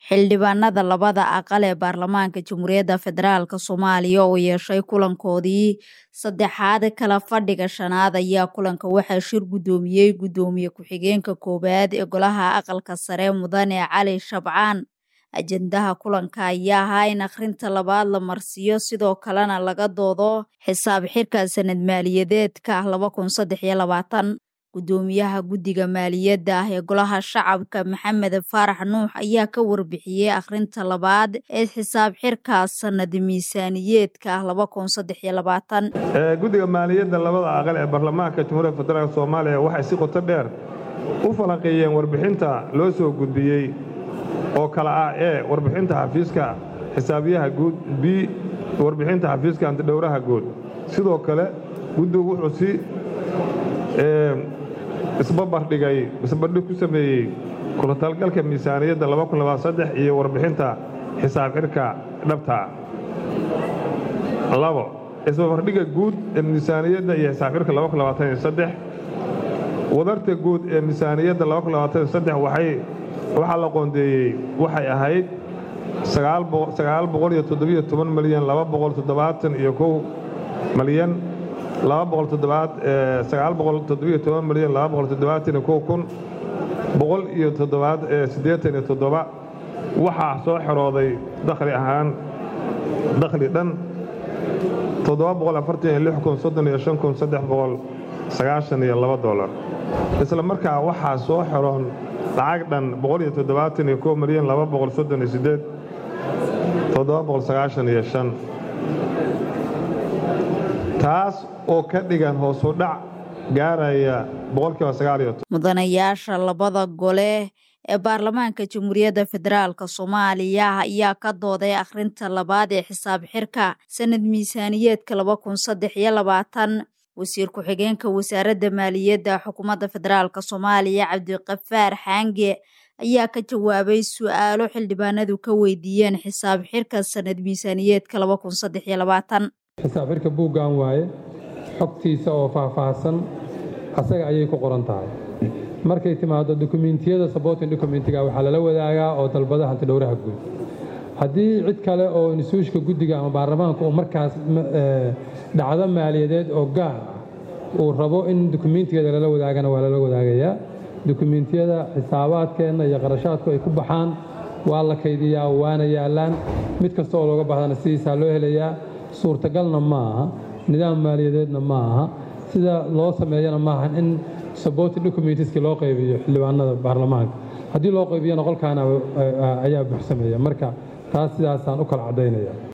xildhibaanada labada aqal ee baarlamaanka jamhuuriyadda federaalk soomaaliya oo yeeshay kulankoodii saddexaad kala fadhiga shanaad ayaa kulanka waxaa shir guddoomiyey guddoomiye ku-xigeenka koowaad ee golaha aqalka sare mudane cali shabcaan ajendaha kulanka ayaa ahaa in akhrinta labaad la marsiiyo sidoo kalena laga doodo xisaab xirka sanad maaliyadeedka guddoomiyaha guddiga maaliyadda ah ee golaha shacabka maxamed faarax nuux ayaa ka warbixiyey akhrinta labaad ee xisaab xirka sanad miisaaniyeedka guddiga maaliyadda labada aqal ee baarlamaanka jamhuuriyadda federaalk soomaaliya waxay si qoto dheer u falanqeeyeen warbixinta loo soo gudbiyey oo kale ah ee warbixinta xafiiska xisaabiyaha guud b warbixinta xafiiska antidhowraha guud sidoo kale guddigu wuxuu si isbabardhigay isbardhig ku sameeyey kulatalgalka miisaaniyadda iyo warbixinta xisaab xirka dhabtaa labo isbabardhigga guud ee miisaaniyadda iyo xisaab xirka wadarta guud ee miisaaniyadda waxaa la qoondeeyey waxay ahayd milyan malyan waxaa soo xerooday dakhli ahaan dakhli dhan dolar isla markaa waxaa soo xeroon lacag dhan milyan taas oo ka dhigan hoosu dhac gaaraya mudanayaasha labada gole ee baarlamaanka jamhuuriyadda federaalk soomaaliya ayaa ka dooday akhrinta labaad ee xisaab xirka sanad miisaaniyeedka wasiir ku-xigeenka wasaaradda maaliyadda xukuumadda federaalk soomaaliya cabdiqafaar xaange ayaa ka jawaabay su'aalo xildhibaanadu ka weydiiyeen xisaab xirka sanad miisaaniyeedka xisaab xirka buuggan waaye xogtiisa oo faahfaahsan asaga ayay ku qoran tahay markay timaado dokumentiyada sabotin dokumentiga waxaa lala wadaagaa oo dalbada hantidhowraha guud haddii cid kale oo nisuushka guddiga ama baarlamaanka uu markaas dhacdo maaliyadeed oo gaar ah uu rabo in dokumentigeeda lala wadaagana waa lala wadaagayaa dokumentiyada xisaabaadkeenna iyo qarashaadku ay ku baxaan waa la kaydiyaa waana yaallaan mid kasta oo looga baahdana sidiisaa loo helayaa suurtagalna ma aha nidaam maaliyadeedna ma aha sida loo sameeyana maaha in saboti documentiski loo qaybiyo xildhibaanada baarlamaanka haddii loo qaybiyana qolkaana ayaa buuxsameeya marka taas sidaasaan u kala caddaynaya